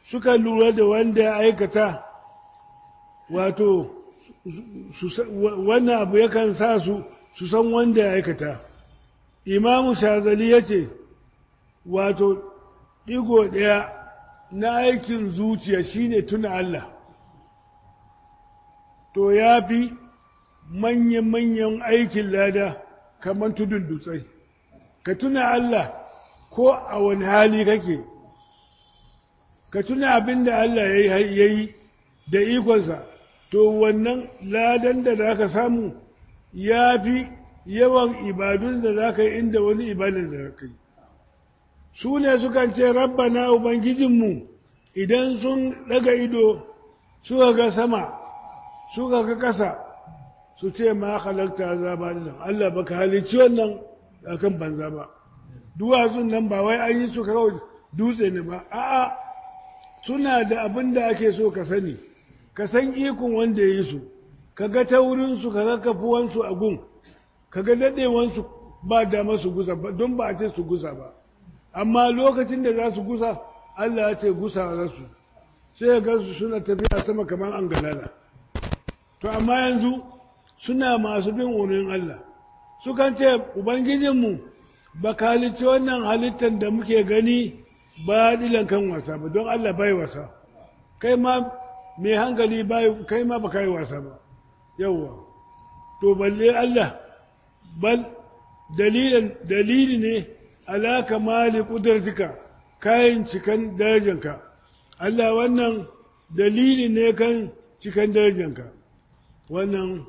suka lura da wanda ya aikata wato wannan abu yakan sa su su san wanda ya aikata imamu shazali ya ce wato ɗigo ɗaya na aikin zuciya shine tuna Allah to ya fi manyan-manyan aikin lada kamar tudun dutsai ka tuna Allah ko a wani hali kake ka tuna abin da Allah ya yi da ikonsa to wannan ladan da za ka samu ya fi yawan ibadun da za ka yi inda wani ibadun da ka yi su ne sukan ce rabbana ubangijinmu idan sun daga ido suka ga sama suka ga ƙasa su ce ma halarta zaba nan Allah baka halicci wannan akan banza ba duwatsun nan ba wai an yi su kawai dutse ne ba a'a suna da abin da ake so ka sani ka san ikon wanda ya yi su ka ga taurinsu ka ga kafuwansu a gun ka ga daɗewansu ba dama su gusa ba don ba a ce su gusa ba amma lokacin da za su gusa Allah ya ce gusa za su sai ga su suna tafiya sama kamar an galala to amma yanzu suna masu bin umarnin Allah sukan ce ubangijinmu ba ka halicci wannan halittar da muke gani ba dilan kan wasa ba don Allah bai wasa kai ma mai hankali bai kai ma ba kai wasa ba yawwa to balle Allah bal dalilin dalili ne ala kamali kudratika kayan cikan darajanka Allah wannan dalili ne kan cikan darajanka wannan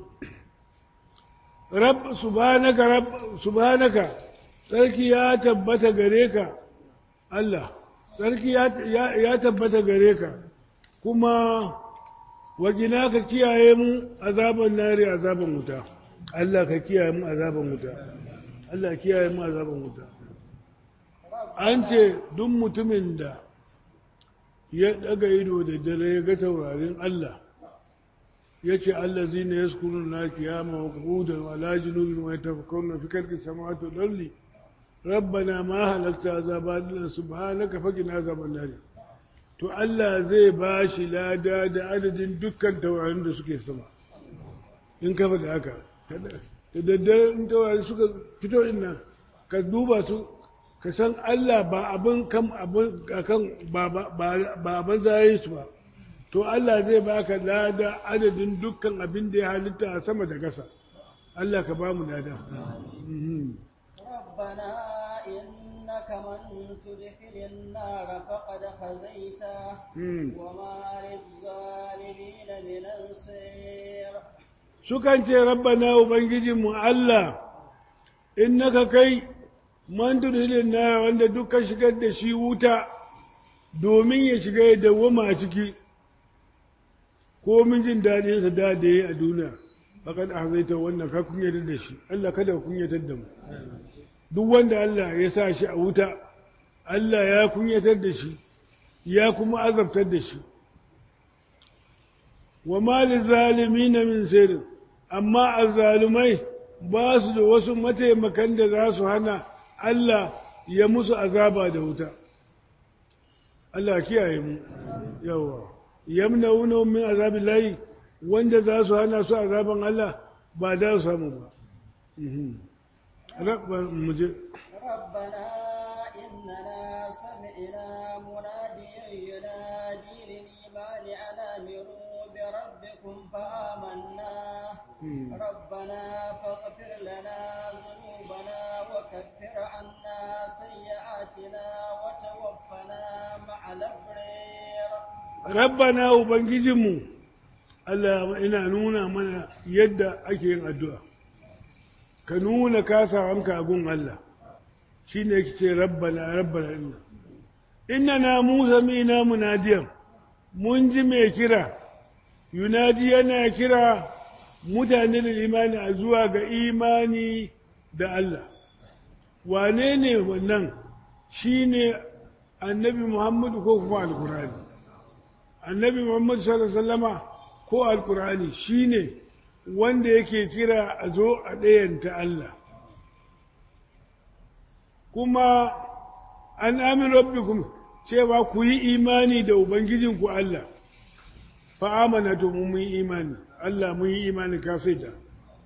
rab subhanaka rab subhanaka sarki ya tabbata gare ka Allah sarki ya tabbata gare ka kuma wagina ka kiyaye mu azaban nari azaban wuta Allah ka kiyaye mu azaban wuta Allah kiyaye mu azaban wuta an ce duk mutumin da ya daga ido da dare ya ga taurarin Allah ya ce Allah zai ne ya skuru na kiyama wa kudan wa lajinubin wa ya tafakar na fi karki samatu dalli rabbana ma halakta azaba dinan subhanaka faqina azaban nar to Allah zai ba shi lada da adadin dukkan taurarin da suke sama in ka faɗi haka da daddare in taurari suka fito din nan ka duba su ka san Allah ba abin kan abin kan ba ba abin zai su ba to Allah zai baka lada adadin dukkan abin da ya halitta a sama da ƙasa Allah ka ba mu lada ربنا إنك من تدخل النار فقد خزيته وما للظالمين من أنصير sukan ce rabbana ubangijinmu Allah innaka kai man tudhilin nara wanda dukkan shigar da shi wuta domin ya shiga ya dawwama a ciki ko min jin daɗin sa da da a duniya fakat ahzaita wannan ka kunyatar da shi Allah kada ka kunyatar da mu duk wanda Allah ya sa shi a wuta Allah ya kunyatar da shi ya kuma azabtar da shi wa mali zalimina min sirrin amma azzalumai ba su da wasu mataimakan da za su hana Allah ya musu azaba da wuta Allah kiyaye mu yawa yamnauna min azabin layi wanda za su hana su azaban Allah ba za su samu ba ربنا إننا سمعنا مناديا ينادي للإيمان أن آمنوا بربكم فآمنا ربنا فاغفر لنا ذنوبنا وكفر عنا سيئاتنا وتوفنا مع الأبرار ربنا وبنجزمو Allah ina nuna mana yadda ake yin addu'a, ka nuna kasawanka a gun Allah, shi ne ki ce rabbana rabbana ina. Inna na Musa mina munadiyan, mun ji mai kira, yunadi yana kira mutane da imani a zuwa ga imani da Allah. Wane ne wannan shi ne annabi Muhammadu ko kuma Alkurani. Annabi Muhammadu sallallahu Alaihi wasallama ko alkur'ani shine wanda yake kira a zo a ɗayanta Allah kuma an amin rabbikum cewa ku yi imani da ubangijinku Allah fa amana to mun yi imani Allah mun yi imani ka sai da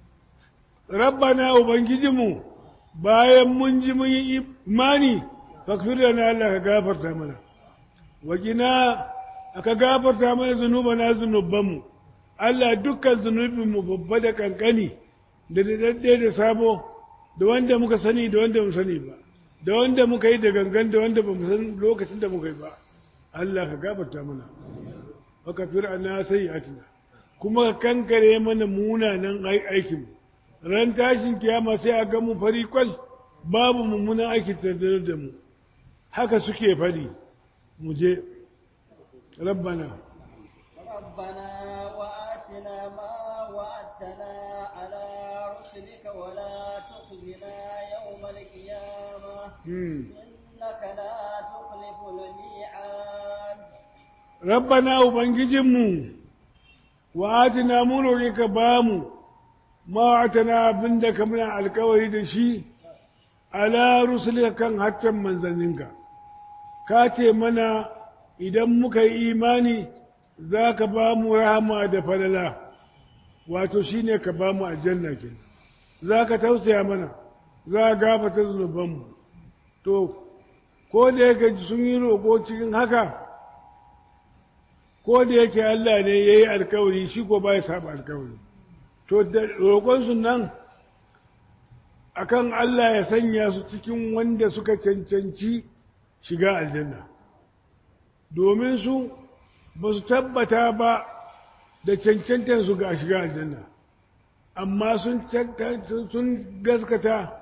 rabbana ubangijinmu bayan mun ji mun yi imani fakfir lana Allah ka gafarta mana wajina aka gafarta mana zunubana zunubanmu Allah dukkan zunubinmu babba da kankani da daɗaɗɗe da sabo da wanda muka sani da wanda mu sani ba da wanda muka yi da gangan da wanda ba mu san lokacin da muka yi ba Allah ka gafarta mana wa kafir anna sayyi'atina kuma ka kankare mana munanan aikin ran tashin kiyama sai a ga mu fari kwal babu mummunan aiki tattare da mu haka suke fari mu je rabbana ربنا وآتنا ما وعدتنا على رسلك ولا تخزنا يوم القيامة إنك لا تخلف الميعاد ربنا وبنجيجمو وآتنا مولوك بامو ما وعدتنا بندك من الكوري دشي على رسلك كان حتى منزلنك كاتي منا idan muka yi imani za ka ba mu rahama da falala wato shi ne ka ba mu aljanna ke za ka tausaya mana za a gafata zunubanmu to ko da yake sun yi roƙo cikin haka ko da yake Allah ne ya yi alkawari shi ko ba ya saba alkawari to da roƙonsu nan akan Allah ya sanya su cikin wanda suka cancanci shiga aljanna domin su ba su tabbata ba da cancantar su ga shiga aljanna amma sun gaskata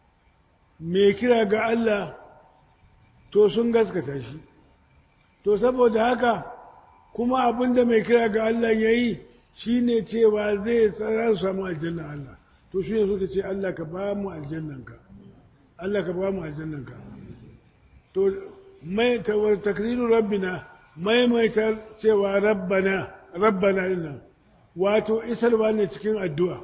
mai kira ga Allah to sun gaskata shi to saboda haka kuma abinda mai kira ga Allah ya yi shi ne cewa zai tsara su samu aljanna Allah to shi ne suka ce Allah ka ba mu aljannanka Allah ka ba mu aljannanka to mai takriru rabbina maimaita cewa rabbana rabbana dinnan wato isarwa ne cikin addu'a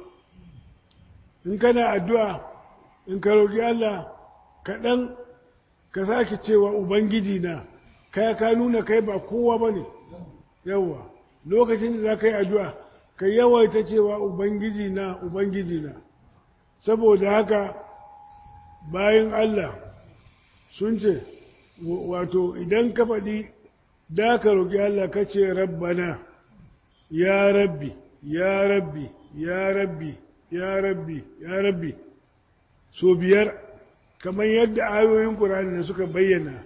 in kana addu'a in ka roƙi Allah kaɗan ka sake cewa ubangiji na kai ka nuna kai ba kowa ba ne yawa lokacin da za ka yi addu'a ka yawaita cewa ubangiji na ubangiji na saboda haka bayan Allah sun ce wato idan ka faɗi da ka roƙi Allah ka ce rabbana ya rabbi ya rabbi ya rabbi ya rabbi ya rabbi so biyar kamar yadda ayoyin ƙur'ani da suka bayyana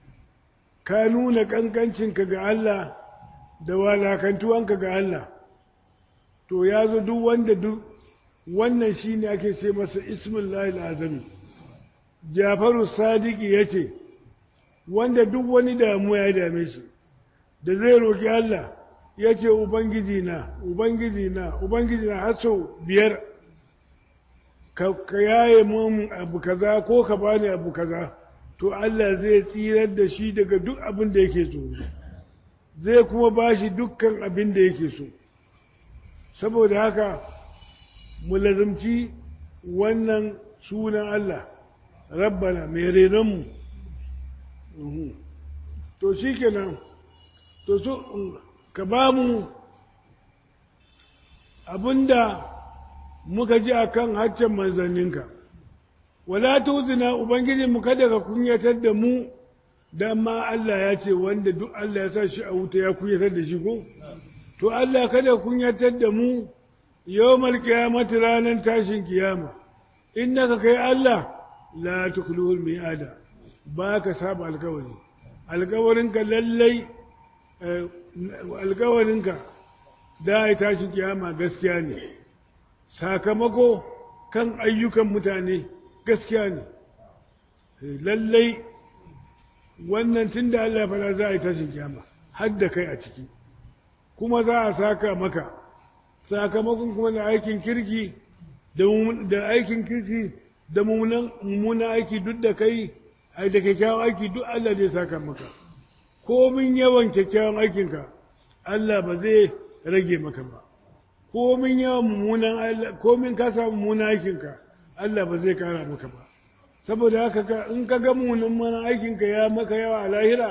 ka nuna ƙanƙancinka ga Allah da walakantuwanka ga Allah to ya zo duk wanda duk wannan shi ne ake ce masa ismullahi azami jafaru sadiki ya ce wanda duk wani damuwa ya dame shi da zai roƙi Allah ya ce Ubangiji na, Ubangiji na, Ubangiji na har sau biyar ka yaye mun abu kaza ko ka bani abu kaza to Allah zai tsirar da shi daga duk abin da yake so zai kuma ba shi dukkan abin da yake so saboda haka mu lazumci wannan sunan Allah rabbana mai renonmu to shi kenan to su ka ba mu abinda muka ji a kan haccen manzanninka wala tuzina ubangiji mu kada ka kunyatar da mu da ma Allah ya ce wanda duk Allah ya sa shi a wuta ya kunyatar da shi ko to Allah kada kunyatar da mu yawmal qiyamati ranar tashin kiyama innaka kai Allah la tukhluhul mi'ada ba ka saba alkawari alkawarinka lallai alkawarinka da ya tashi kiyama gaskiya ne sakamako kan ayyukan mutane gaskiya ne lallai wannan tun da Allah fara za a yi tashin kiyama har da kai a ciki kuma za a saka maka sakamakon kuma da aikin kirki da aikin kirki da mummunan aiki duk da kai ai da kyakkyawan aiki duk Allah zai saka maka komin yawan kyakkyawan aikinka Allah ba zai rage maka ba komin yawan mummunan Allah komin ka samu mummunan aikinka Allah ba zai kara maka ba saboda haka in ka ga mummunan aikinka ya maka yawa a lahira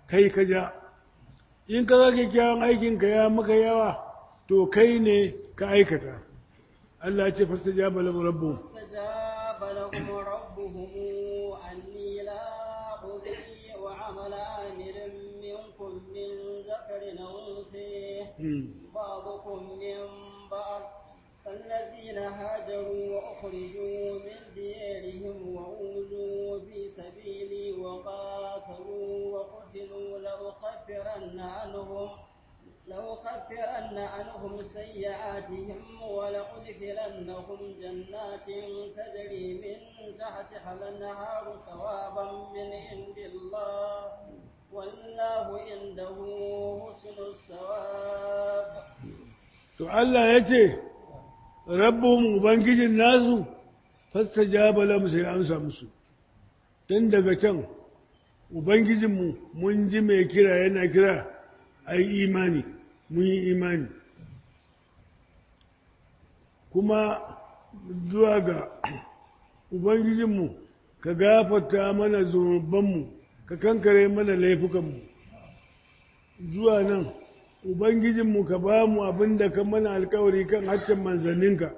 kai ka ja in ka ga kyakkyawan aikinka ya maka yawa to kai ne ka aikata Allah ce fasta jaba lahu rabbu فاستجاب لهم ربهم أني لا أضيع عمل عامل منكم من ذكر أو أنثى بعضكم من بعض الذين هاجروا وأخرجوا من ديارهم وأوذوا في سبيلي وقاتلوا وقتلوا لأكفرن عنهم لأكفرن عنهم سيئاتهم ولأدخلنهم جنات تجري من تحتها الأنهار ثوابا من عند الله والله عنده حسن الثواب to Allah ya ce rabbum ubangijin nasu fastajaba lahum sai amsa musu tun daga can ubangijinmu mun ji mai kira yana kira ai imani mun yi imani kuma zuwa ga ubangijinmu ka gafarta mana zunubanmu ka kankare mana laifukanmu zuwa nan ubangijinmu ka ba mu abin da ka mana alkawari kan haccin manzanninka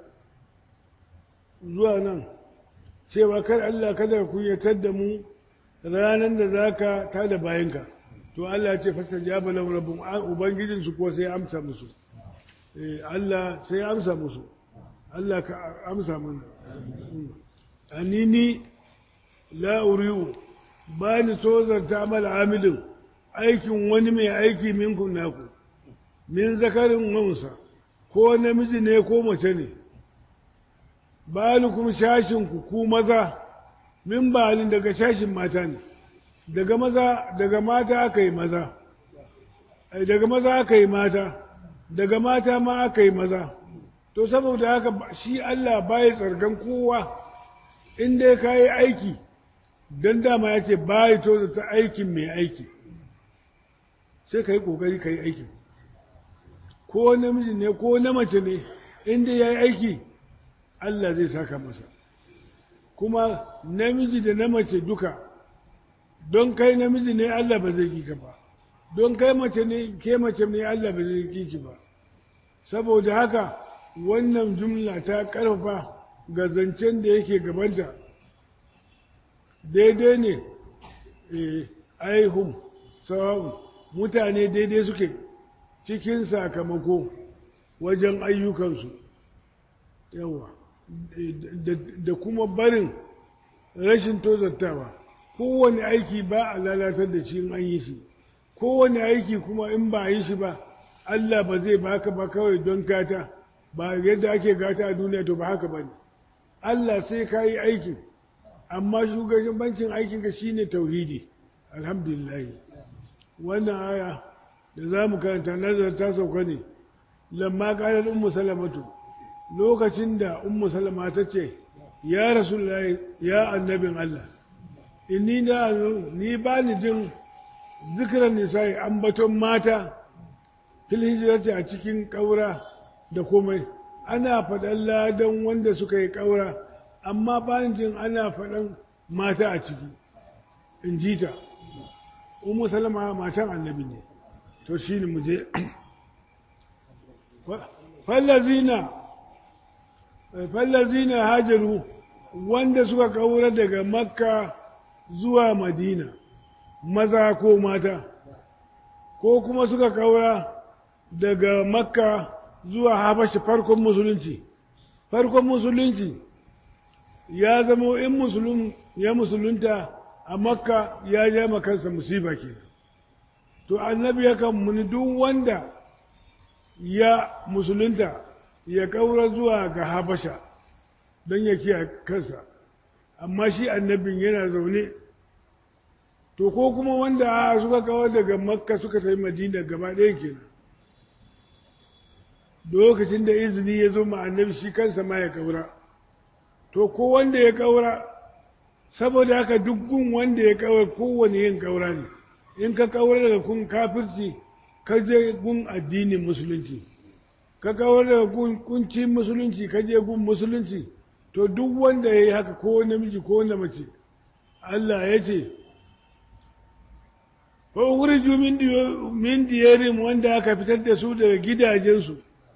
zuwa nan cewa kar Allah kada ku kunyatar da mu ranar da za ka tada bayanka to Allah ce fasta jaba lahu rabbum ubangijin su ko sai amsa musu eh Allah sai amsa musu Allah ka amsa mana anini la uriu ba ni tozarta mal amilin aikin wani mai aiki minkum naku min zakarin wansa ko namiji ne ko mace ne balukum shashin ku ku maza min balin daga shashin mata ne daga maza daga mata aka yi maza ai daga maza aka yi mata daga mata ma aka yi maza to saboda haka shi Allah baya tsargan kowa in dai ka yi aiki don dama ya ce baya to ta aikin mai aiki sai ka yi ƙoƙari ka yi aikin ko namiji ne ko na mace ne in dai ya yi aiki Allah zai saka masa kuma namiji da na mace duka don kai namiji ne Allah ba zai ki ba don kai mace ne ke mace ne Allah ba zai ki ba saboda haka wannan jumla ta karfafa ga zancen da yake gabanta daidai ne aihum sawa'un mutane daidai suke cikin sakamako wajen ayyukansu yawa da kuma barin rashin tozartawa kowane aiki ba a lalatar da shi in an yi shi kowane aiki kuma in ba a yi shi ba Allah ba zai baka ba kawai don gata ba yadda ake gata a duniya to ba haka ba ne Allah sai ka yi aikin amma shugabancin aikinka shine tauhidi alhamdulillah wannan aya da za mu karanta nazar ta sauka ne lamma ƙarar ummu salamatu lokacin da ummu salama ta ce ya rasulullahi ya annabin Allah inni da ni ba ni jin zikiran nisa'i ambaton mata fil hijirati a cikin ƙaura da komai ana faɗan ladan wanda suka yi ƙaura amma ba ni jin ana faɗan mata a ciki in ji ta umu salama matan annabi ne to shi ne mu je fallazina fallazina hajaru wanda suka kaura daga makka zuwa madina maza ko mata ko kuma suka kaura daga makka zuwa habashi farkon musulunci farkon musulunci ya zama in musulun ya musulunta a makka ya ja kansa musiba ke to annabi yakan muni duk wanda ya musulunta ya kaura zuwa ga habasha don ya kiyaye kansa amma shi annabin yana zaune to ko kuma wanda suka kawo daga makka suka tafi madina gaba ɗaya kenan lokacin da izini ya zo ma annabi shi kansa ma ya kaura to ko wanda ya kaura saboda haka duk gun wanda ya kaura kowane yin kaura ne in ka kaura daga kun kafirci ka je gun addinin musulunci ka kaura daga gun kunci musulunci ka je gun musulunci to duk wanda ya yi haka ko namiji ko na mace Allah ya ce ko wurju min diyarin wanda aka fitar da su daga gidajensu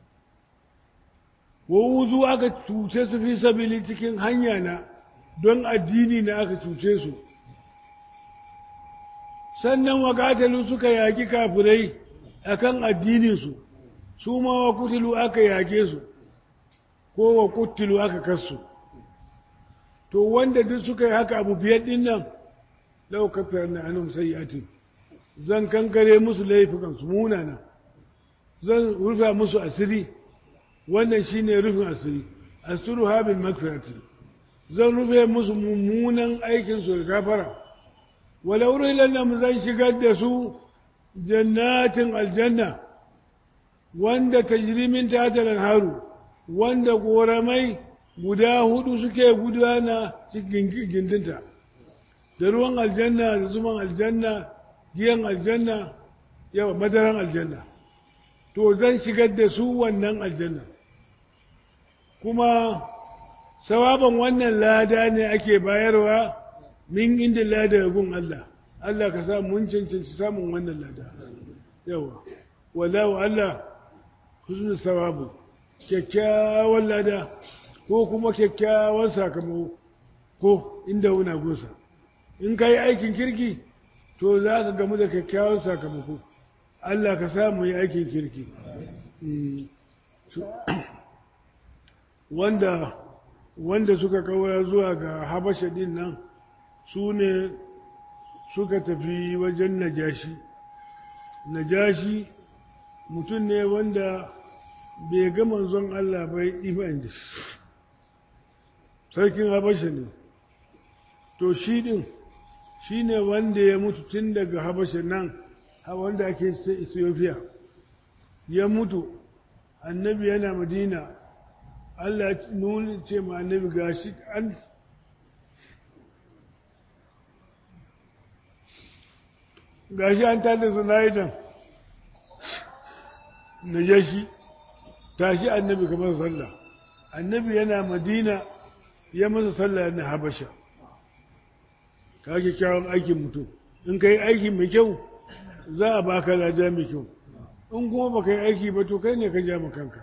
wa wuzu aka cuce su fi sabili cikin hanya na don addini na aka cuce su sannan wa katalu suka yaƙi kafirai akan addininsu su ma wa kutilu aka yaƙe su ko wa kutilu aka kasu to wanda duk suka yi haka abu biyar ɗin nan lau kafiyar na anum sayyatin zan kankare musu laifukansu munana zan rufe musu asiri wannan shine rufin asiri asiru habin makfirati zan rufe musu mummunan aikinsu da gafara walau lam zan shigar da su jannatin aljanna wanda tajrimin tatalan haru wanda goramai guda hudu suke gudana cikin gindinta da ruwan aljanna da zuman aljanna giyan aljanna yawa madaran aljanna to zan shigar da su wannan aljanna kuma sawaban wannan lada ne ake bayarwa min inda lada gun Allah Allah ka sa mun cancanci samun wannan lada yawa wallahu Allah husnul sawabu kyakkyawan lada ko kuma kyakkyawan sakamako ko inda wuna gunsa in ka yi aikin kirki to za ka gamu da kyakkyawan sakamako Allah ka sa mu yi aikin kirki wanda wanda suka kawara zuwa ga habasha din nan su ne suka tafi wajen najashi najashi mutum ne wanda bai ga manzon Allah bai iman da shi sarkin habasha ne to shi din shi ne wanda ya mutu tun daga habasha nan wanda ake ethiopia ya mutu annabi yana madina Allah nuni ce ma annabi gashi an gashi an tada sunaidan na jashi tashi annabi kamar sallah annabi yana madina ya masa sallah na habasha ka kyawun aikin mutum in ka yi aiki mai kyau za a baka lada mai kyau in kuma ba ka yi aiki ba to kai ne ka ja kanka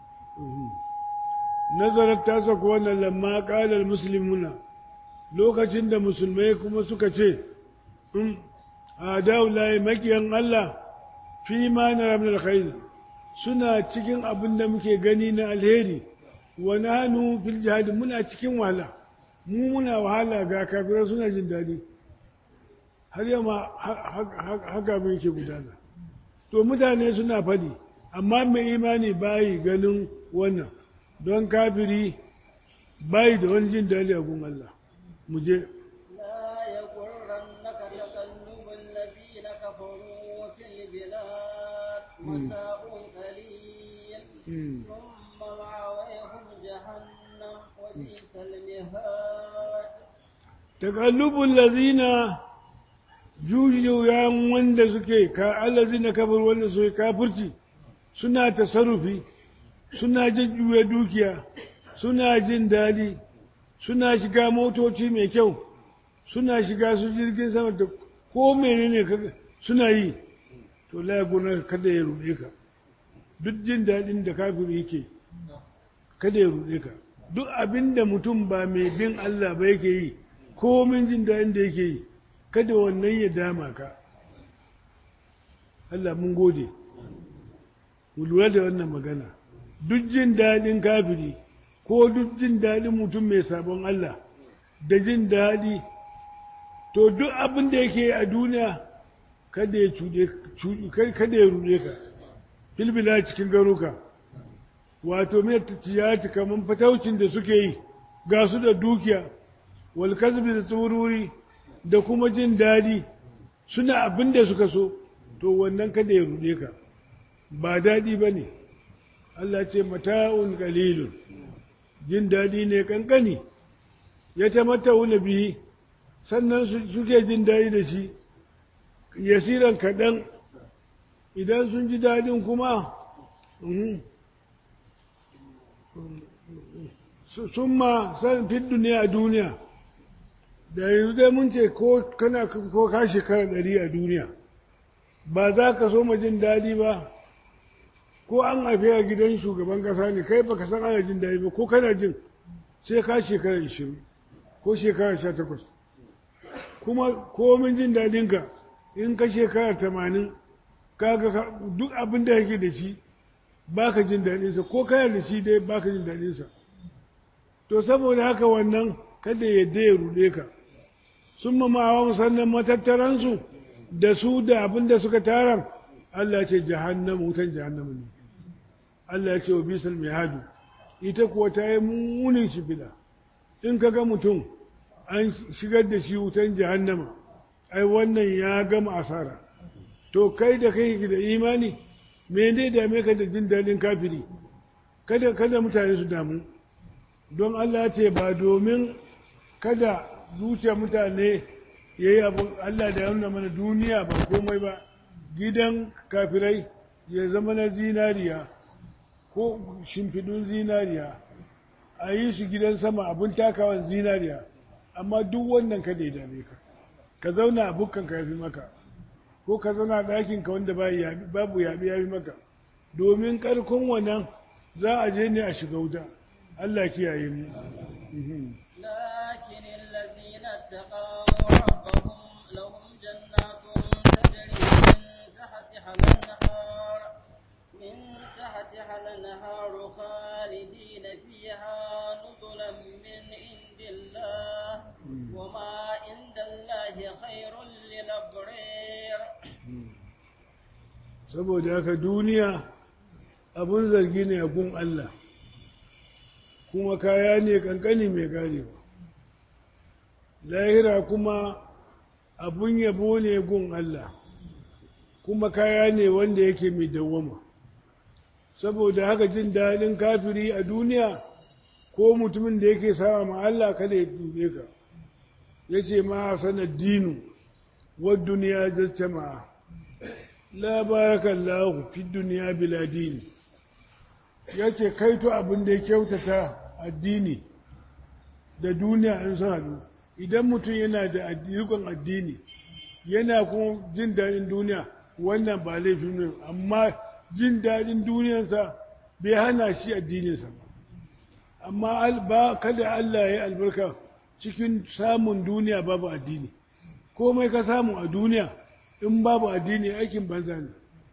nazarar ta saka wannan lamma ƙalar musulmuna lokacin da musulmai kuma suka ce in a layi makiyan Allah fi ma na ramin alkhairi suna cikin abin da muke gani na alheri wa nahnu fil jihadi muna cikin wahala mu muna wahala ga kafirai suna jin daɗi har yamma haka mun yake gudana to mutane suna faɗi amma mai imani bayi ganin wannan don kafiri bayi da wani jin daɗi a gun Allah mu je لا يغرنك تقلب الذين كفروا في البلاد متاع قليل ثم مأويهم جهنم وبئس المهاد takallubun lazina jujuyan wanda suke ka allazina kafir wanda suke kafirci suna tasarrufi suna jujjuya dukiya suna jin daɗi suna shiga motoci mai kyau suna shiga su jirgin sama da ko menene kaga suna yi to la gona kada ya ruɗe ka duk jin daɗin da kafiri yake kada ya ruɗe ka duk abin da mutum ba mai bin Allah ba yake yi komin jin daɗin da yake yi kada wannan ya dama ka Allah mun gode mu lura da wannan magana duk jin daɗin kafiri ko duk jin daɗin mutum mai sabon Allah da jin daɗi to duk abin da yake a duniya kada ya cuɗe kada ya ruɗe ka filbila cikin garuka wato mai tiyati kamar fataucin da suke yi ga su da dukiya wal kazbi da tsururi da kuma jin daɗi suna abin da suka so to wannan kada ya ruɗe ka ba daɗi ba ne Allah ce mata'un qalilun jin daɗi ne kankani ya ta wuna bihi sannan suke jin daɗi da shi yasiran kaɗan idan sun ji daɗin kuma sun ma san fit duniya a duniya da yanzu dai mun ce ko kana ko ka shekara ɗari a duniya ba za ka so ma jin daɗi ba ko an haife a gidan shugaban ƙasa ne kai baka san ana jin daɗi ba ko kana jin sai ka shekara ishirin ko shekara sha takwas kuma komin jin daɗinka in ka shekara tamanin kaga duk abin da yake da shi baka jin daɗinsa ko kana da shi dai baka jin daɗinsa to saboda haka wannan kada yadda ya ruɗe ka sun mamawa musamman matattaransu da su da abin da suka tara Allah ce jahannama wutan jahannama ne Allah ya ce wa bisal mai hadu ita kuwa ta yi munin shi bida in ka ga mutum an shigar da shi wutan jahannama ai wannan ya gama asara to kai da kai da imani me ne dame ka da jin daɗin kafiri kada kada mutane su damu don Allah ce ba domin kada zuciya mutane ya yi abu Allah da ya nuna mana duniya ba komai ba gidan kafirai ya zama na zinariya ko shimfidun zinariya a yi su gidan sama abin takawan zinariya amma duk wannan kada ya dame ka ka zauna a bukkan ka yafi maka ko ka zauna a ɗakin ka wanda babu yaɓi yafi maka domin ƙarkon wannan za a je ne a shiga wuta Allah kiyaye mu لكن الذين اتقوا ربهم لهم جنات تجري من تحتها الأنهار من تحتها الأنهار خالدين فيها نزلا من عند الله وما عند الله خير للأبرار saboda haka duniya abun zargi ne a gun Allah kuma kaya ne kankani mai karewa lahira kuma abun yabo ne gun Allah kuma kaya ne wanda yake mai dawwama saboda haka jin daɗin kafiri a duniya ko mutumin da yake sama ma Allah kada ya dube ka ya ce ma sanar dinu wa duniya jama'a la barakallahu fi duniya bila dini ya ce kaito abin da ya kyautata addini da duniya in sun haɗu idan mutum yana da rikon addini yana kuma jin daɗin duniya wannan ba laifin ne amma jin daɗin duniyarsa bai hana shi addininsa ba amma ba kada Allah ya yi albarka cikin samun duniya babu addini komai ka samu a duniya in babu addini aikin banza ne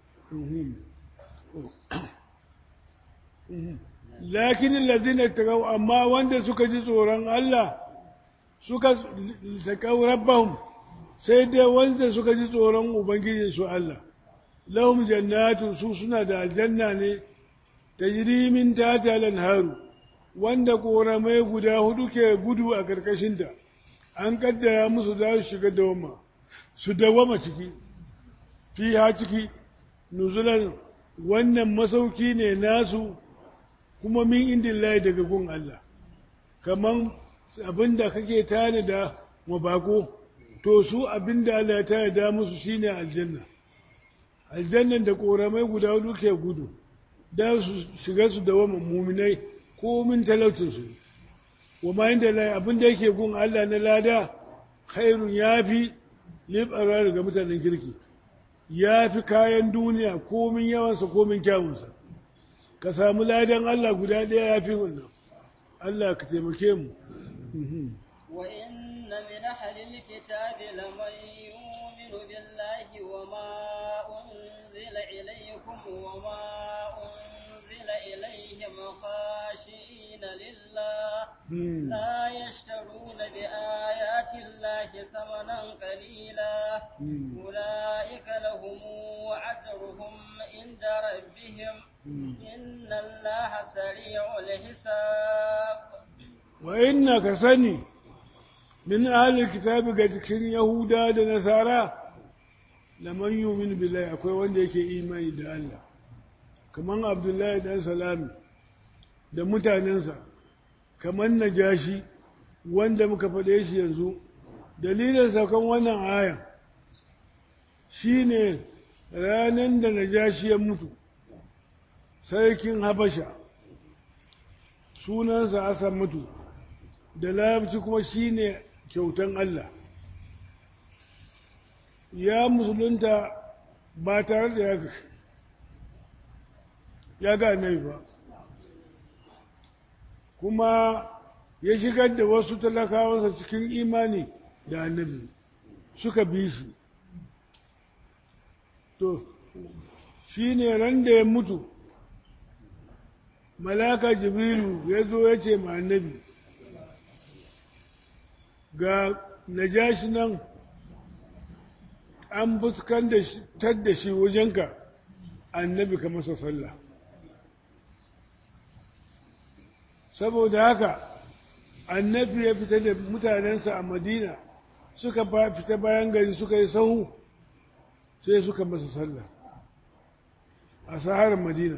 lakinin lazina tagaw amma wanda suka ji tsoron Allah suka taƙau rabbahum sai dai wanda suka ji tsoron ubangijin su Allah lahum jannatu su suna da aljanna ne tajri min tahtiha al-anharu wanda ƙoramai guda hudu ke gudu a ƙarƙashinta an kaddara musu za su shiga dawama su dawama ciki fi ha ciki nuzulan wannan masauki ne nasu kuma min indin layi daga gun Allah kaman abinda kake tani da mabako to su abinda Allah ya tani da musu shine aljanna aljannan da ƙoramai guda hudu ke gudu da su shiga su dawama muminai ko min talautinsu wa ma inda lai abin da yake gun Allah na lada khairun yafi libarar ga mutanen kirki yafi kayan duniya komin yawansa komin kyawunsa ka samu ladan Allah guda ɗaya yafi wannan Allah ka taimake mu وإن من أهل الكتاب لمن يؤمن بالله وما أنزل إليكم وما أنزل إليهم خاشئين لله لا يشترون بآيات الله ثمنا قليلا أولئك لهم أجرهم عند ربهم إن الله سريع الحساب وإنك سني من أهل الكتاب قد كن يهودا نصارى لمن يؤمن بالله أكوي وين يكي إيماني دا الله كمان عبد الله بن سلام da mutanensa kamar najashi wanda muka faɗe shi yanzu dalilin saukan wannan aya shine ranar da najashi ya mutu sarkin habasha sunansa asa mutu da larabci kuma shine kyautan Allah ya musulunta ba tare da ya ya ga annabi ba kuma ya shigar da wasu talakawansa cikin imani da annabi suka bi shi to shi ne ran da ya mutu malaka jibrilu ya zo ya ce ma annabi ga najashi nan an fuskantar da shi wajenka annabi ka masa sallah saboda haka annabi ya fita da mutanensa a madina suka fita bayan gari suka yi sahu sai suka masa sallah a saharar madina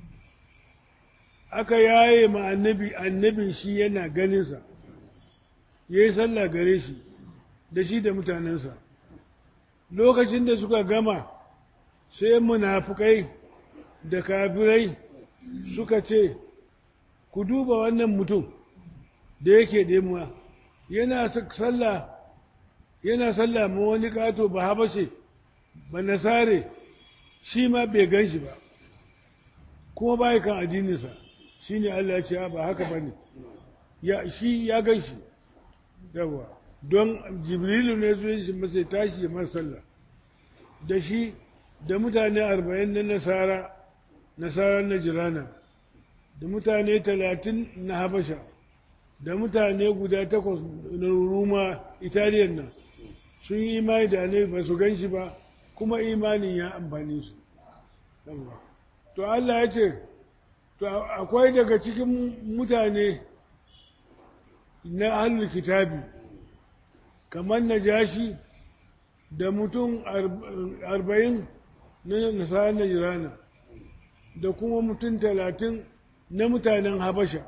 aka yaye ma annabi annabin shi yana ganinsa ya yi sallah gare shi da shi da mutanensa lokacin da suka gama sai munafukai da kafirai suka ce ku duba wannan mutum da yake ɗemuwa yana sallah yana sallah ma wani kato ba habashe ba nasare shi ma bai gan shi ba kuma ba kan addininsa shi ne Allah ya ce ba haka ba ne shi ya gan shi yawa don jibrilu ne zuwa shi masa tashi ya sallah da shi da mutane arba'in na nasara nasarar najirana da mutane talatin na habasha da mutane guda takwas na ruma italiyan nan sun yi imani da annabi ba su gan shi ba kuma imanin ya amfani su to Allah ya ce to akwai daga cikin mutane na ahlul kitabi kamar najashi da mutum arba'in na nasarar najirana da kuma mutum talatin na mutanen habasha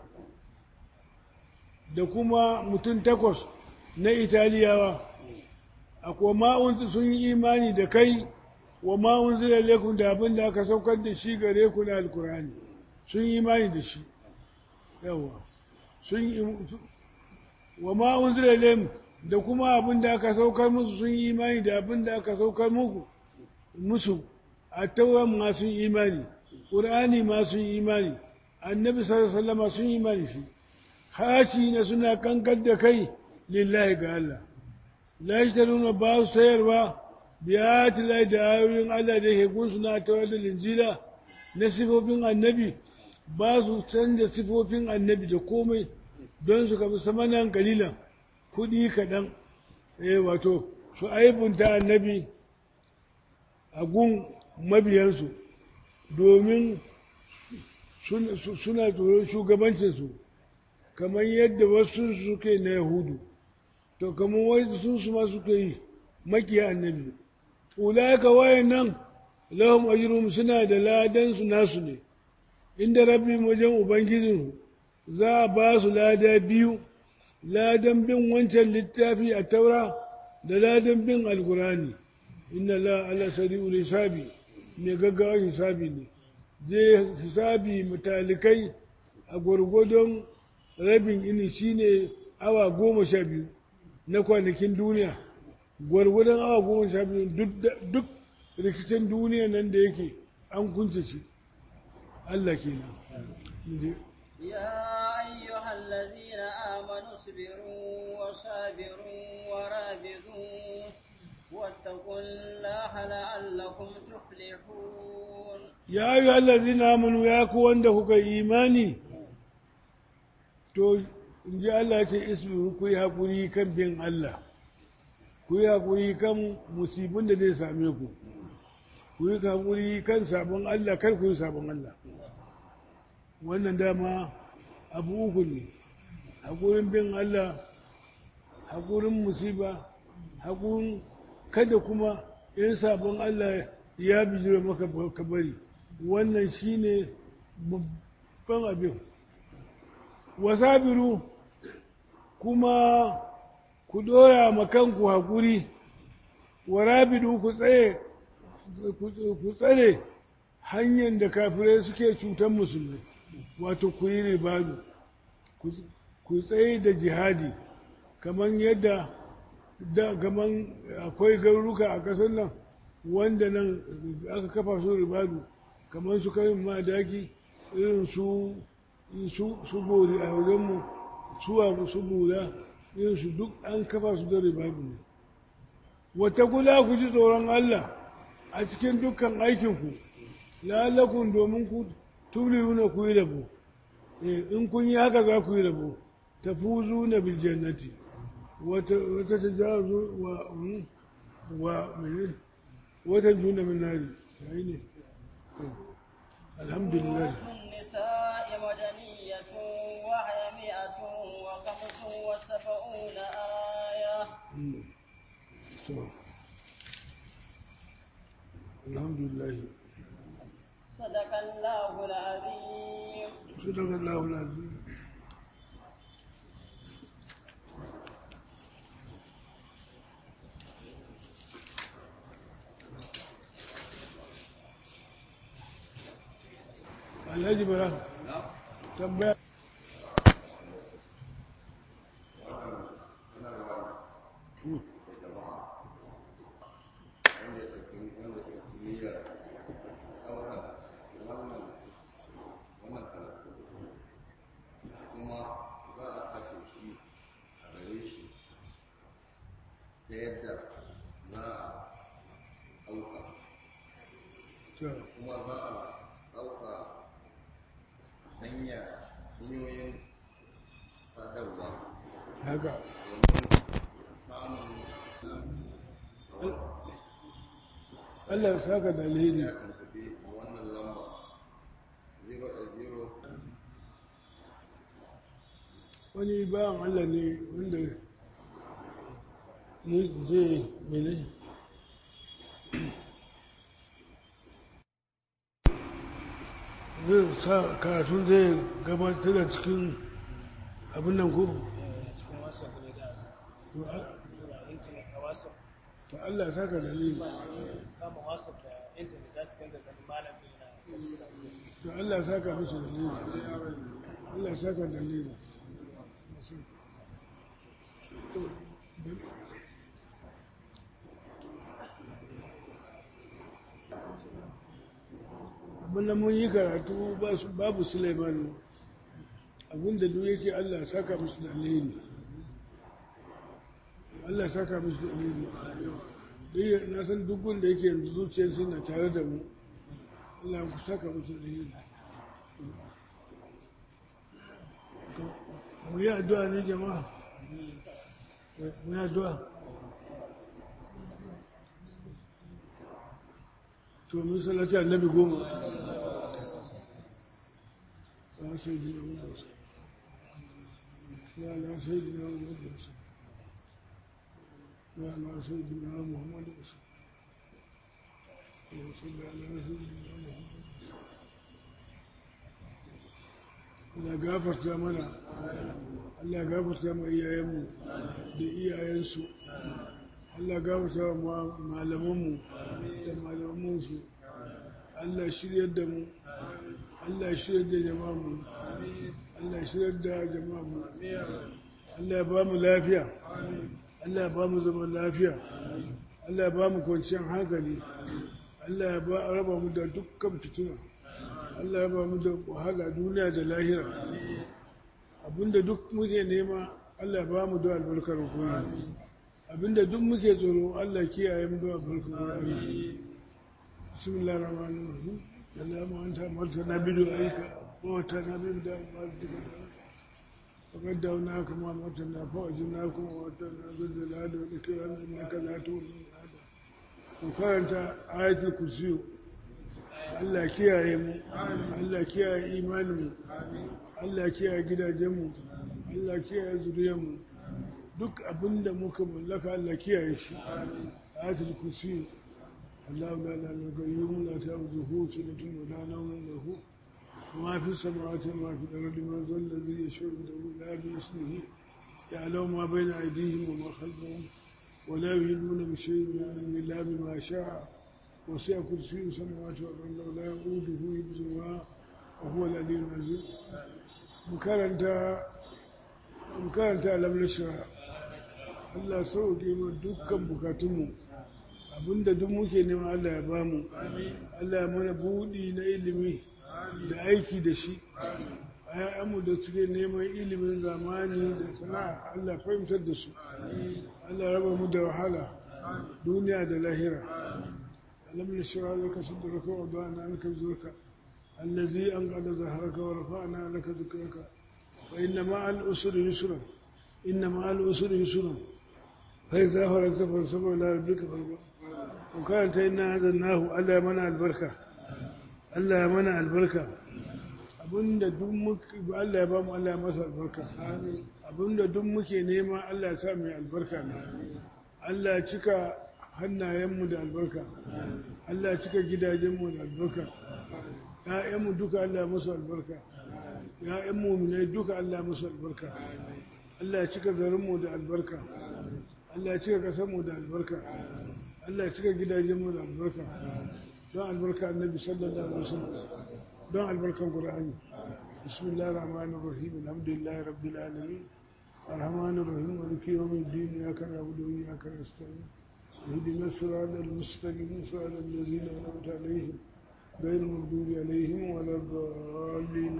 da kuma mutum takwas na italiyawa akwai ma'un sun yi imani da kai wa ma'un zira lekun da abin da aka saukar da shi gare ku na alkurani sun yi imani da shi yawa sun yi wa ma'un zira lekun da kuma abin da aka saukar musu sun yi imani da abin da aka saukar muku musu a tauran ma sun imani ƙur'ani ma sun imani annabi sallallahu sun yi imani shi hashi na suna kankar da kai lillahi ga Allah la yashtaruna ba su sayarwa biyati lai da ayoyin Allah da ke gunsu na tawar da linjila na sifofin annabi ba su canza sifofin annabi da komai don su kafi samanan kalilan kuɗi kaɗan eh wato su aibunta annabi a gun mabiyansu domin suna tsoron shugabancinsu kamar yadda wasu suke na yahudu to kamar wasu su ma suke yi makiya annabi ulaka wayan nan lahum ajrum suna da ladan su nasu ne inda rabbi wajen ubangijinsu za a ba su lada biyu ladan bin wancan littafi a taura da ladan bin alkurani inna la ala sari'ul hisabi mai gaggawa hisabi ne zai hisabi mutalikai a gwargwadon rabin ini shine awa goma sha biyu na kwanakin duniya gwargwadon awa goma sha biyu duk rikicin duniya nan da yake an kunce shi Allah kenan يا أيها الذين آمنوا اصبروا وصابروا ورابطوا واتقوا الله لعلكم تفلحون يا أيها الذين آمنوا يا كون دهك إيماني to in ji Allah ce isbiru ku yi haƙuri kan bin Allah ku yi haƙuri kan musibin da zai same ku ku yi haƙuri kan sabon Allah kar ku yi sabon Allah wannan dama abu uku ne haƙurin bin Allah haƙurin musiba haƙurin kada kuma in sabon Allah ya bijira maka ka bari wannan shine babban abin wasabiru kuma ku dora makanku haƙuri warabidu ku tsaye ku tsare hanyar da kafirai suke cutar musulmai wato ku yi ribadu ku tsaye da jihadi kamar yadda da kamar akwai garuruka a ƙasar nan wanda nan aka kafa su ribadu kamar su karin madaki irin su su su bori a wajenmu su abu su bura irin su duk an kafa su da ribadu ne wata kula ku ji tsoron Allah a cikin dukkan aikinku lalakun domin ku tubliyuna ku yi rabo in kun yi haka za ku yi rabo ta fuzu na biljannati wata ta jazo wa wa mene wata juna min nari sai ne alhamdulillah النساء مدنية وهي مئة وخمس وسبعون آية so alhamdulillah صدق الله العظيم صدق الله العظيم alhaji bara tambaya kuma za a kashe shi a gare shi ta yadda za a ɗauka to kuma za a ɗauka hanya hanyoyin sadarwa haka domin samun Allah ya saka da alheri ya tuntuɓe a wannan lamba 0 wani bayan Allah ne wanda ya zai mene zai sa karatun zai gabatar da cikin abin nan ko cikin wasu ne da to a- tura intanet a wasu to Allah ya saka da alheri kama wasu da intanet za su dinga ganin malam ɗin na tafsira to Allah ya saka musu da alheri Allah ya saka da alheri to abinda mun yi karatu ba su- babu Suleiman abinda duk yake Allah ya saka musu da alheri Allah ya saka musu da alheri dai na san duk wanda yake yanzu zuciyar na tare da mu Allah ku saka musu da alheri To, mu yi addu'a ne jama'a mu yi addu'a to mun salati annabi goma ya sai ji na musa ya na sai ji na musa ya na sai ji na muhammadu musa ya sai ji na muhammadu musa Allah gafarta mana Allah gafarta ma iyayenmu da iyayensu Allah gafarta ma malamanmu da malamansu Allah shiryar da mu Allah shiryar da jama'mu Allah shiryar da jama'mu Allah ya ba mu lafiya Allah ya ba mu zaman lafiya Allah ya ba mu kwanciyar hankali Allah ya ba raba mu da dukkan fitina Allah ya ba mu da wahala duniya da lahira abinda duk muke nema Allah ya ba mu da albarkar kuma abinda duk muke tsoro Allah kiyaye mu da albarkar kuma bismillahir rahmanir rahim Allahumma anta amartana bi du'aika wa watana bi da'watika فقد دعوناك ما أمرتنا فأجبناكم وأتنا بالجلال والإكرام إنك لا تؤمن هذا وكانت آية الكرسي Allah kiyaye mu Allah kiyaye imaninmu Allah kiyaye gidajenmu Allah kiyaye zuriyarmu duk abinda muka mallaka Allah kiyaye shi ayatul kursi Allah la ilaha illa qayyum la ta'khudhuhu sinatun wa la nawmun lahu ما في السماوات وما في الأرض من ذا الذي يشفع عنده إلا بإذنه يعلم ما بين أيديهم وما خلفهم ولا يهدون بشيء من علمه إلا بما شاء وسع كرسيه السماوات والأرض ولا يؤوده حفظهما وهو العلي العظيم makaranta makaranta alam nashra Allah sauke mu dukkan bukatunmu abinda duk muke nema Allah ya bamu Allah ya mana buɗi na ilimi da aiki da shi ‘ya'yanmu da suke neman ilimin zamani da sana'a Allah fahimtar da su Allah raba mu da wahala duniya da lahira alam nashra laka sadraka wa wada'na anka wizraka allazi anqadha zahraka wa rafa'na laka dhikraka wa inna ma'al usri yusra inna ma'al usri yusra fa idha faragta fansab ila rabbika farghab wa kana inna hadannahu Allah ya mana albarka Allah ya mana albarka abinda duk muke Allah ya ba mu Allah ya masa albarka abinda duk muke nema Allah ya sa mai albarka ne Allah ya cika hannayenmu da albarka Allah ya cika gidajenmu da albarka ‘ya'yanmu duka Allah ya musu albarka ‘ya'yan muminai duka Allah ya musu albarka Allah ya cika garinmu da albarka Allah ya cika ƙasarmu da albarka Allah ya cika gidajenmu da albarka don albarka annabi sallallahu alaihi wasallam don albarkan Qur'ani bismillahir rahmanir rahim alhamdulillahi rabbil alamin arrahmanir rahim maliki yawmiddin iyyaka na'budu wa iyyaka nasta'in اهدنا الصراط المستقيم صراط الذين انعمت عليهم غير المغضوب عليهم ولا الضالين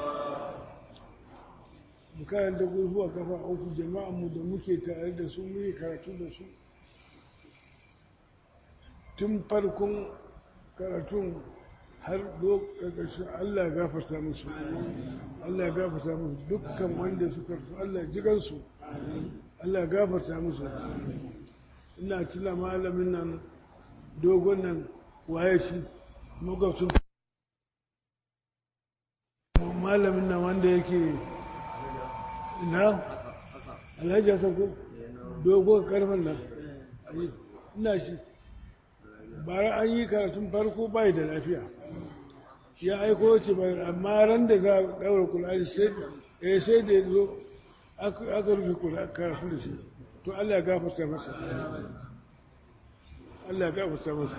mukayan da gurfuwa kafa uku jama'an mu da muke tare da su muke karatu da su tun farkon karatun har lokacin Allah ya gafarta musu Allah ya gafarta musu dukkan wanda suka rasu Allah ya jigansu Allah ya gafarta musu ina tuna malamin nan dogon nan waye shi magabcin malamin nan wanda yake ina alhaji hassan ko dogon karfin nan ina shi bara an yi karatun farko bai da lafiya ya aiko ce bai amma ran da za a daura kula sai da ya zo aka rufe karatun da shi to Allah ya gafarta masa Allah ya gafarta masa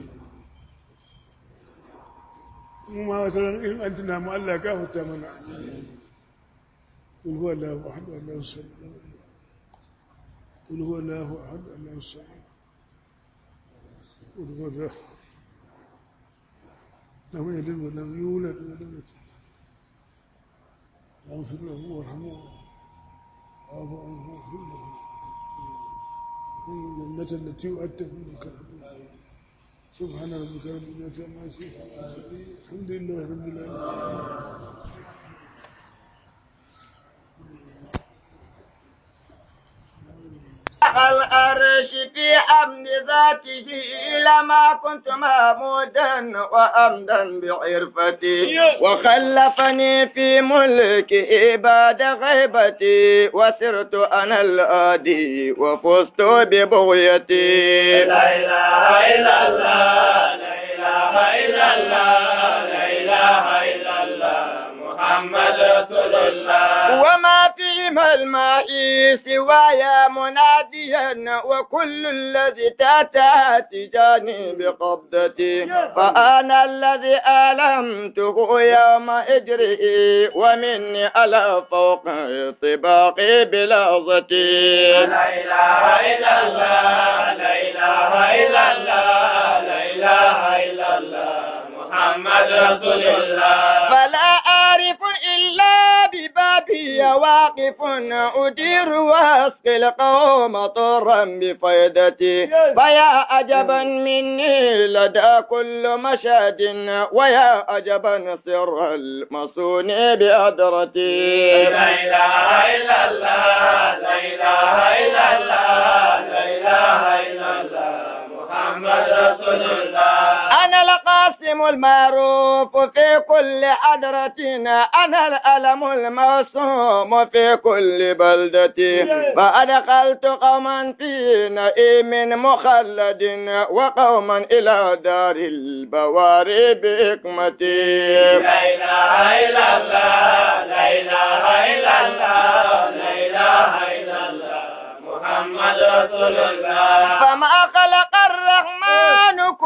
mu ma wata ran in an tuna mu Allah ya gafarta mana قل هو الله احد الله الصمد قل هو الله احد الله الصمد قل هو الله لم يلد ولم يولد ولم يكن اغفر له وارحمه واعف عنه واغفر له الجنة التي وعدته لك سبحان ربك رب العزة عما يصفون الحمد لله رب العالمين الأرش في حمد ذاته لما كنت محمودا وأمدا بعرفتي وخلفني في ملكه بعد غيبتي وسرت أنا الآدي وفزت ببغيتي لا إله إلا الله لا إله إلا الله لا إله إلا الله محمد رسول الله وما فيما الماء سواي مناديا وكل الذي تاتى تجاني بقبضتي فأنا الذي ألمته يوم إجرئي ومني على فوق طباقي بلحظتي لا إله إلا الله لا إله إلا الله لا إله إلا الله محمد رسول الله فلا أعرف إلا ببابي واقف أدير وأسقي القوم طرا بفيدتي فيا عجبا مني لدى كل مشهد ويا عجبا سر المصون بأدرتي لا إله إلا الله لا إله إلا الله لا إله إلا الله محمد رسول الله أنا القاسم المعروف في كل حضرتنا أنا الألم الموسوم في كل بلدة فأدخلت قوما في نئيم مخلد وقوما إلى دار البواري بحكمتي لا إله إلا الله لا إله إلا الله لا إله إلا الله محمد رسول الله فما خلق الرحمن كل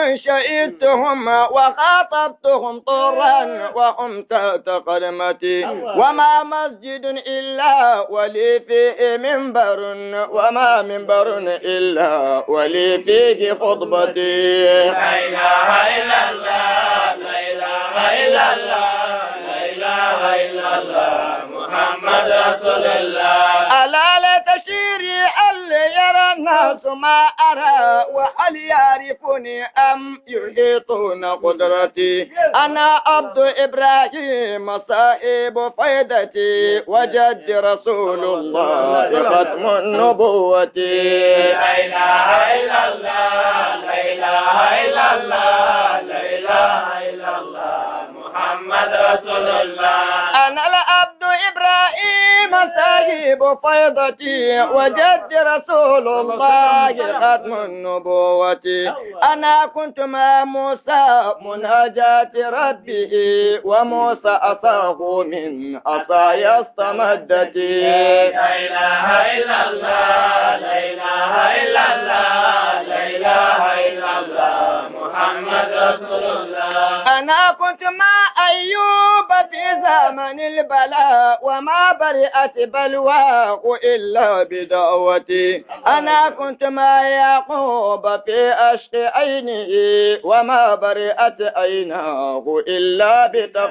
شهدتهم وخاطبتهم طرا وهم تحت قدمتي وما مسجد إلا ولي فيه منبر وما منبر إلا ولي فيه خطبتي لا إله إلا الله لا إله إلا الله لا إله إلا الله محمد رسول الله ألا لا تشيري هل يرى الناس ما أرى وهل يعرفني أم يحيطون قدرتي أنا عبد إبراهيم صاحب فيدتي وجد رسول الله ختم النبوة لا إله إلا الله لا إله إلا الله لا إله إلا الله محمد رسول الله أنا العبد إبراهيم صاحب فيضتي وجد رسول الله ختم النبوة أنا كنت مع موسى مناجاة ربه وموسى أصاه من عصايا استمدتي لا إله إلا الله لا إله إلا الله لا إله إلا الله محمد رسول الله أنا كنت مع أيوب في زمن البلاء وما برئت بلواه إلا بدعوتي أنا كنت مع يعقوب في أشق عينه وما برئت عيناه إلا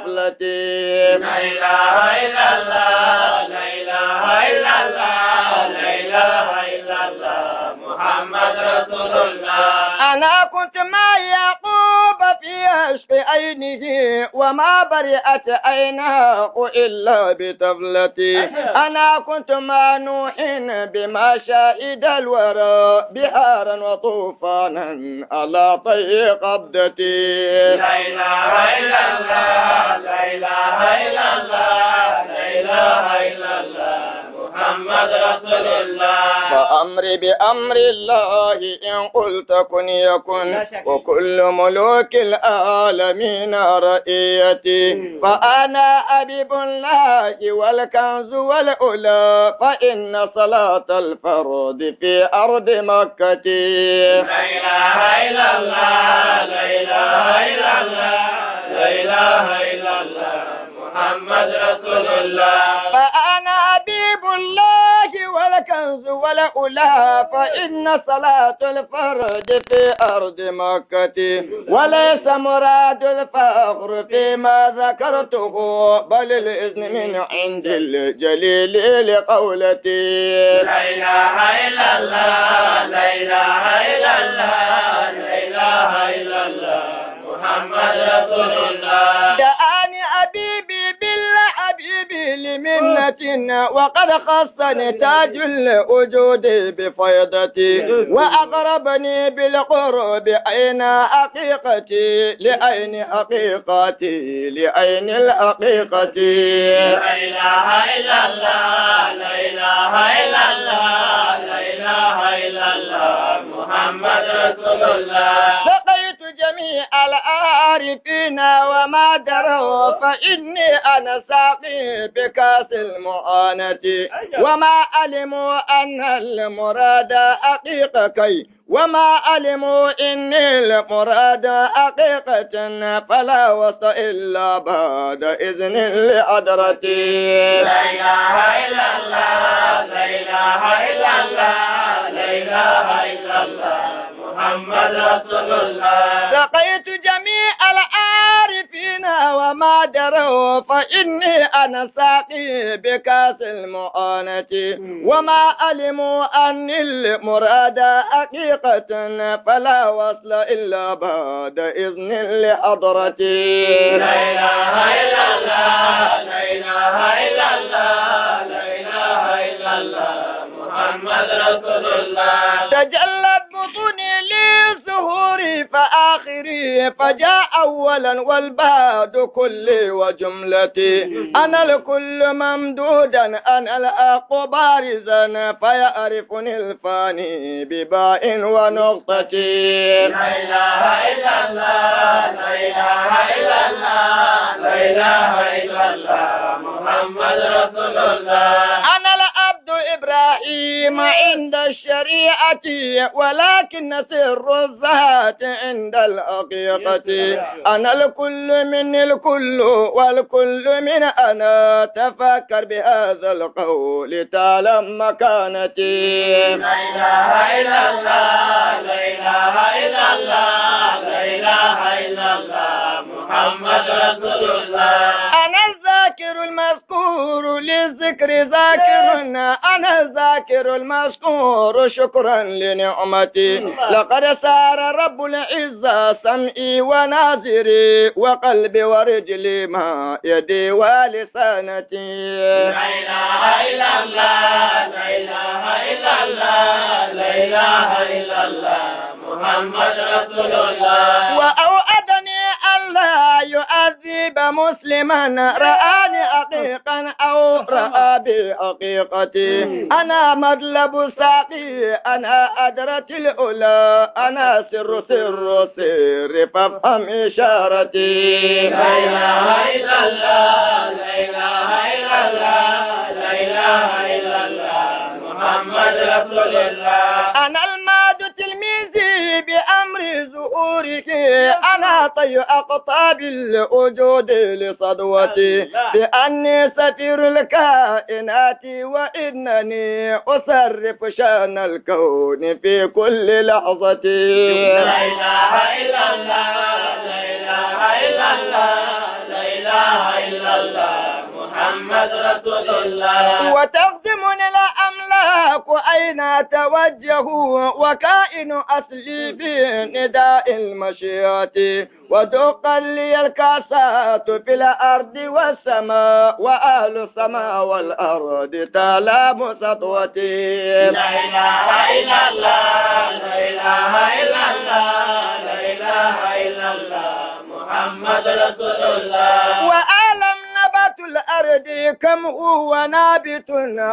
بطفلتي لا إله إلا الله لا إله إلا الله لا إله إلا الله محمد رسول الله أنا كنت مع يعقوب في عشق عينه وما برئت عيناه إلا بطفلتي أنا كنت مع نوح بما شهد الورى بحارا وطوفانا على طي قبضتي لا إله إلا الله لا إله إلا الله لا إله إلا الله محمد رسول الله فأمري بأمر الله إن قلت كن يكن وكل ملوك العالمين رئيتي فأنا أبيب الله والكنز والأولى فإن صلاة الفرد في أرض مكة لا إله إلا الله لا إله إلا الله لا إله إلا الله محمد رسول الله فأنا حبيب الله والكنز والأولى فإن صلاة الفرد في أرض مكة وليس مراد الفخر فيما ذكرته بل الإذن من عند الجليل لقولتي لا إله إلا الله لا إله إلا الله لا إله إلا الله محمد رسول الله دعاني حبيبي بالله حبيبي لمنة وقد خصني تاج الوجود بفيضتي وأقربني بالقرب أين حقيقتي لأين حقيقتي لأين الحقيقة لا إله إلا الله لا إله إلا الله لا إله إلا الله محمد رسول الله لقيت جميع العارفين وما دروا فإني أنا ساقي بكاس المعانة وما علموا أن المراد حقيقة وما علموا إن المراد حقيقة فلا وص إلا بعد إذن لأدرتي لا إله إلا الله لا إله إلا الله لا إله إلا الله محمد رسول الله لقيت جميع العارفين وما دروا فإني أنا ساقي بكاس المعانة وما علموا أن المراد حقيقة فلا وصل إلا بعد إذن لحضرتي لا إله إلا الله لا إله إلا الله لا إله إلا الله محمد رسول الله تجلت بطوني لظهوري فآخري فجاء أولا والبعد كلي وجملتي أنا الكل ممدودا أنا الأق بارزا فيعرفني الفاني بباء ونقطتي لا إله إلا الله لا إله إلا الله لا إله إلا الله محمد رسول الله أنا العبد إبراهيم عند الشريعة ولكن سر الذات عند الأرض حقيقتي أنا الكل من الكل والكل من أنا تفكر بهذا القول تعلم مكانتي لا إله إلا الله لا إله إلا الله لا إله إلا الله محمد رسول الله أنا الذاكر المذكور للذكر ذاكر أنا الذاكر المذكور شكرا لنعمتي لقد سار رب العزة سمعي وناظري وقلبي ورجلي ما يدي ولسانتي لا إله إلا الله لا إله إلا الله لا إله إلا الله محمد رسول الله وأوعدني ألا يعذب مسلما رآني حقيقا أو رأى بحقيقتي أنا مطلب ساقي أنا أدرة الأولى أنا سر سر سر فافهم إشارتي لا إله إلا الله لا إله إلا الله لا إله إلا الله محمد رسول الله أنا الماد تلميذي بأمر ظهورك أنا طي أقطاب الوجود لصدوتي بأني سفير الكائنات وإنني أصرف شان الكون في كل لحظة لا إله إلا الله لا إله إلا الله لا إله إلا الله محمد رسول الله وتخدمني الأملاك أين توجهوا وكائن أصلي بنداء المشيئة ودق لي الكاسات في الأرض والسماء وأهل السماء والأرض تلام سطوتي لا إله إلا الله لا إله إلا الله لا إله إلا الله محمد رسول الله وأعلم نبات الأرض كم هو نابت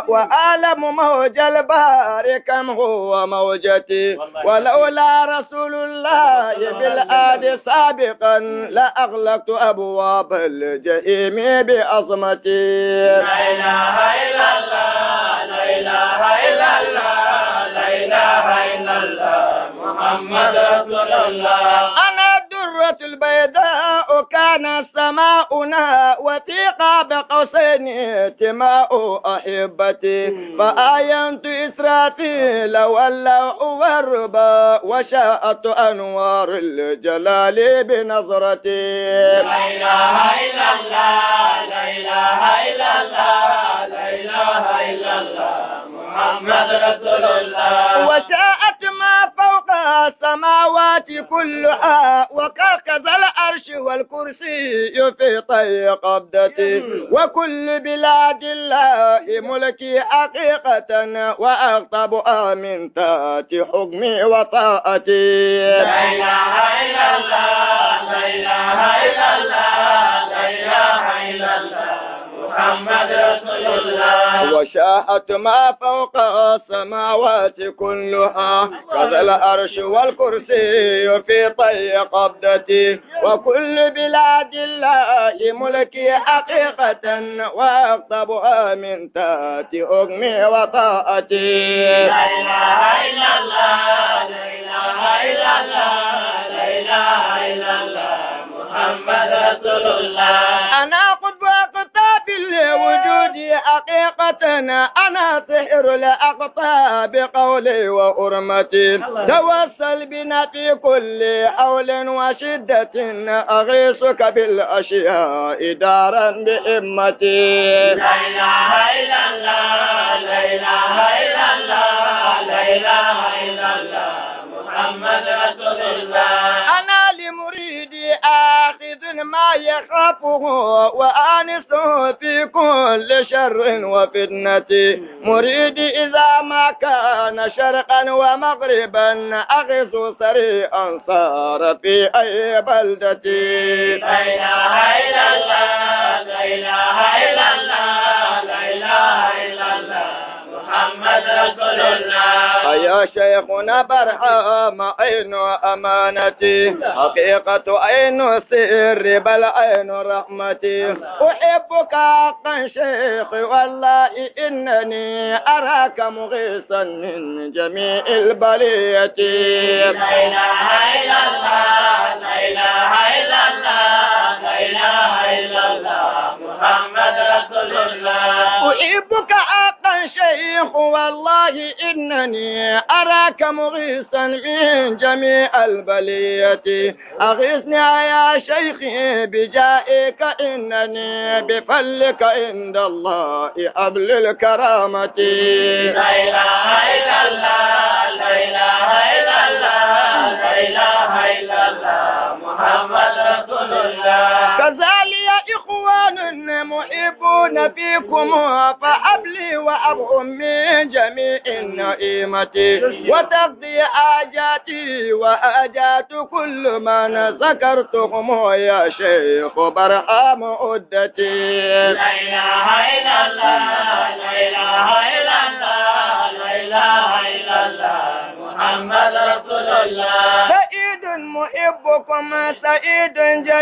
وأعلم موج البحر كم هو موجتي ولولا رسول الله بالآد سابقا لأغلقت أبواب الجحيم بعظمتي لا إله إلا الله لا إله إلا الله لا إله إلا الله محمد رسول الله أنا الدرة البيضاء كان سماؤنا وفي قاب قوسين تماء أحبتي فآينت إسرافيل واللوح والربا وشاءت أنوار الجلال بنظرتي لا إله إلا الله لا إله إلا الله لا إله إلا الله محمد رسول الله وشاءت ما فوق السماوات كلها وكركز العرش والكرسي في طي قبضتي وكل بلاد الله ملكي حقيقة وأغضب من تات حكمي وطاعتي لا إله إلا الله لا إله إلا الله لا إله إلا الله محمد رسول الله وشاءت ما فوق السماوات كلها كذا العرش والكرسي في طي قبضتي وكل بلاد الله ملكي حقيقة واغضبها من تات حكمي وطاعتي لا إله إلا الله لا إله إلا الله لا إله إلا الله محمد رسول الله أنا قطب أقطاب الوجود حقيقة أنا سحر الأقطاب قولي وأرمتي توسل بنا في كل حول وشدة أغيثك بالأشياء دارا بإمتي لا إله إلا الله لا إله إلا الله لا إله إلا الله محمد رسول الله أنا لمريدي آخذ ما يخافه وآنسه في كل شر وفتنة مريدي إذا ما كان شرقا ومغربا أغث سريعا صار في أي بلدة لا إله إلا الله لا إله إلا الله لا إله إلا الله محمد رسول الله يا شيخنا برهام عين أمانتي حقيقة عين سر بل عين رحمتي أحبك حقا شيخي والله إنني أراك مغيثا من جميع البلية لا إله إلا الله لا إله إلا الله لا إله إلا الله محمد رسول الله أحبك حقا شيخ والله إنني أراك مغيثا من جميع البلية أغثني يا شيخي بجائك إنني بفلك عند الله حبل الكرامة لا إله إلا الله لا إله إلا الله لا إله إلا الله محمد رسول الله كذلك إخوان محبون فيكم فأبلي وأبهم من جميع النعيمة وتقضي حاجاتي وحاجات كل من ذكرتهم يا شيخ برحام عدتي لا إله إلا الله لا إله إلا الله لا إله إلا الله محمد رسول الله سعيد محبكم سعيد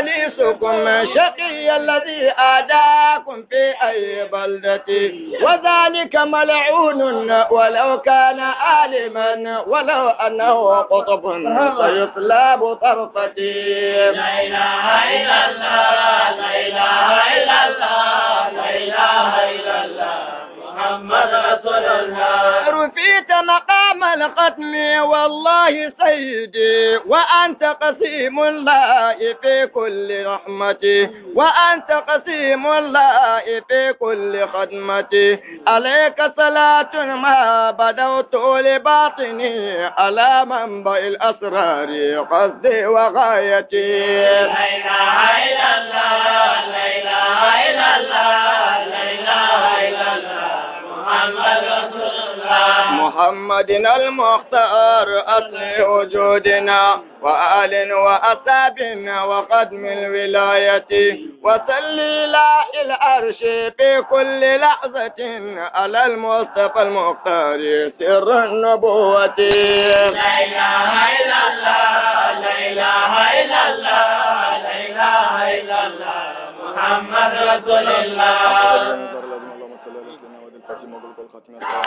جليسكم شقي الذي آداكم في أي بلدة وذلك ملعون ولو كان عالما ولو أنه قطب سيطلب طرفتي لا إله إلا الله لا إله إلا الله لا إله إلا الله محمد رسول الله رفيت مقام الختم والله سيدي وأنت قسيم الله في كل رحمتي وأنت قسيم الله في كل خدمتي عليك صلاة ما بدوت لباطني على منبع الأسرار قصدي وغايتي لا إله إلا الله لا إله إلا الله لا إله إلا الله محمد رسول الله محمد المختار أصل وجودنا وآل وأصحاب وقدم الولاية وصلي لا العرش في كل لحظة على المصطفى المختار سر النبوة لا إله إلا الله لا إله إلا الله لا إله إلا الله محمد رسول الله اللهم صل على سيدنا محمد الفاتح المغلوب والخاتم